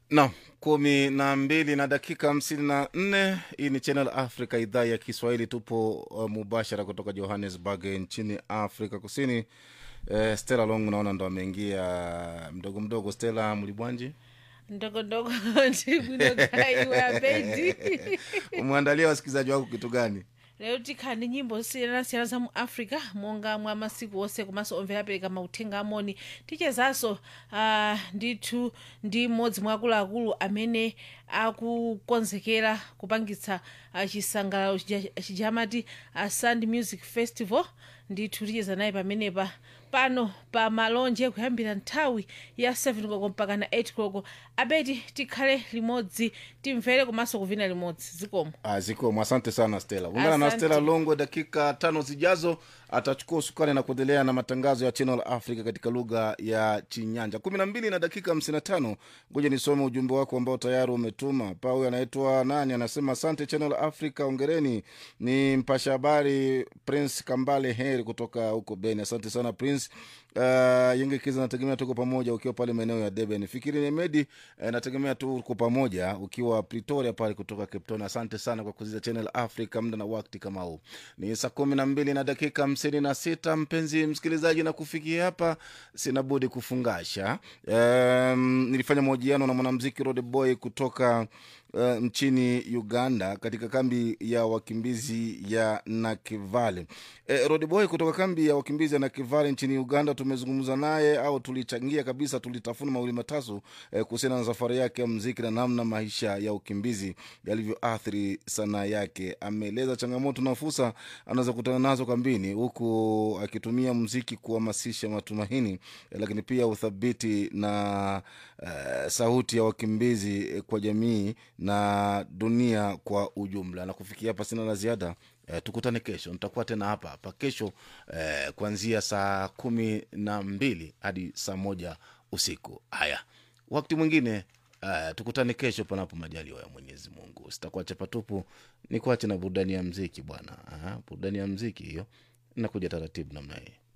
Naam, kumi na mbili na dakika hamsini na nne. Hii ni Channel Africa, idhaa ya Kiswahili. Tupo uh, mubashara kutoka Johannesburg nchini Afrika Kusini. Uh, Stella Long naona ndo ameingia mdogo mdogo. Stella Mlibwanji, ndogondogo ndibwinogaiwe abendi umeandalia wasikilizaji wako kitu gani? lero tikhani nyimbo siyanasiyana za mu africa monga mwa masiku onse komanso omvera apereka mauthenga amoni tichezanso uh, ndithu ndi mmodzi mwa akuluakulu amene akukonzekera kupangitsa uh, chisangalalo chija- chijamati uh, sand music festival ndithu ticheza naye pamenepa pano pa malonje kuyambira nthawi ya 7 koloko mpaka na 8 koloko abeti tikhale limodzi timvere komanso kuvina limodzi zikomo Ah, zikomo. Asante sana Stella. Ungana na Asante. Stella Longo dakika tano zijazo, atachukua usukani na kuendelea na matangazo ya Channel Africa katika lugha ya Chinyanja. kumi na mbili na dakika hamsini na tano. Ngoja nisome ujumbe wako ambao tayari umetuma. Pa huyu anaitwa nani, anasema asante Channel Africa, ongereni. Ni mpasha habari Prince Kambale Heri kutoka huko Beni. Asante sana Prince. Uh, Yenge Kiza, nategemea tuko pamoja ukiwa pale maeneo ya Deben. Fikiri Nemedi, uh, nategemea tuko pamoja ukiwa Pretoria pale kutoka Cape Town. Asante sana kwa kuziza Channel Africa muda na wakati kama huu. Ni saa kumi na mbili na dakika hamsini na sita mpenzi msikilizaji, na kufikia hapa sina budi kufungasha. Um, nilifanya mahojiano na mwanamziki Rode Boy kutoka uh, nchini Uganda katika kambi ya wakimbizi ya Nakivale. E, Rodboy kutoka kambi ya wakimbizi ya Nakivale nchini Uganda, tumezungumza naye au tulichangia kabisa, tulitafuna mawili matatu e, kuhusiana na safari yake ya mziki na namna maisha ya ukimbizi yalivyoathiri sanaa yake. Ameeleza changamoto na fursa anaweza kutana nazo kambini, huku akitumia mziki kuhamasisha matumaini e, lakini pia uthabiti na uh, sauti ya wakimbizi eh, kwa jamii na dunia kwa ujumla. Na kufikia hapa sina la ziada. Eh, tukutane kesho, nitakuwa tena hapa hapa kesho eh, kuanzia saa kumi na mbili hadi saa moja usiku. Haya, wakati mwingine uh, tukutane kesho, panapo majaliwa ya Mwenyezi Mungu. Sitakuwa chapatupu, ni kuache na burudani ya mziki bwana. Aha, burudani ya mziki hiyo inakuja taratibu namna hii.